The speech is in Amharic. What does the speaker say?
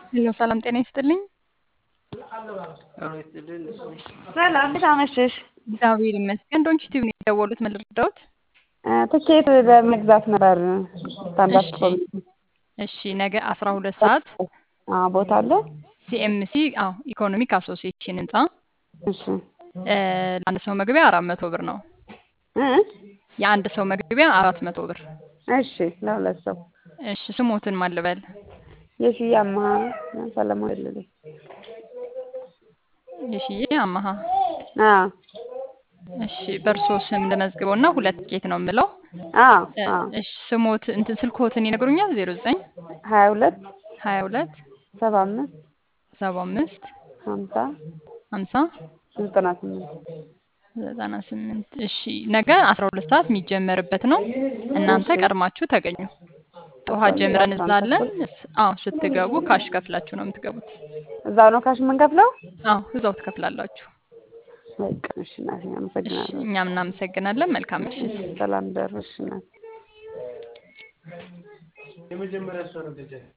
ሄሎ ሰላም ጤና ይስጥልኝ። ሰላም እንዴት አመሸሽ? እግዚአብሔር ይመስገን። ዶንኪ ቲቪ ነው የደወሉት። ምን ልርዳዎት? ትኬት ለመግዛት ነበር ስታንዳፕ እሺ ኮሜዲ እሺ፣ ነገ አስራ ሁለት ሰዓት አዎ፣ ቦታ አለ? ሲኤምሲ አዎ ኢኮኖሚክ አሶሲዬሽን ህንጻ እሺ እ ለአንድ ሰው መግቢያ አራት መቶ ብር ነው። እ የአንድ ሰው መግቢያ አራት መቶ ብር። እሺ ለሁለት ሰው እሺ ስሞትን ማን ልበል? የሽያማ ሰለሞን ልልኝ የሽዬ አማሃ አዎ እሺ በእርሶ ስም ልመዝግበው እና ሁለት ቲኬት ነው የምለው። አዎ እ አዎ እሺ ስሞት እንትን ስልክዎትን ይነግሩኛል? ዜሮ ዘጠኝ ሀያ ሁለት ሀያ ሁለት ሰባ አምስት ሰባ አምስት ሀምሳ ሀምሳ ዘጠና ስምንት ዘጠና ስምንት እሺ ነገ አስራ ሁለት ሰዓት የሚጀመርበት ነው። እናንተ ቀድማችሁ ተገኙ። ጠዋት አስራ ጀምረን ሁለት እዛ ሰዓት አለን። ተኩል እስ- አዎ ስትገቡ ካሽ ከፍላችሁ ነው የምትገቡት። እዛው ነው ካሽ የምንከፍለው? አዎ እዛው ትከፍላላችሁ። በቃ እሺ እናቴ እሺ አመሰግናለሁ። እኛም እናመሰግናለን። መልካም ምሽት። ሰላም ደርሽ እናቴ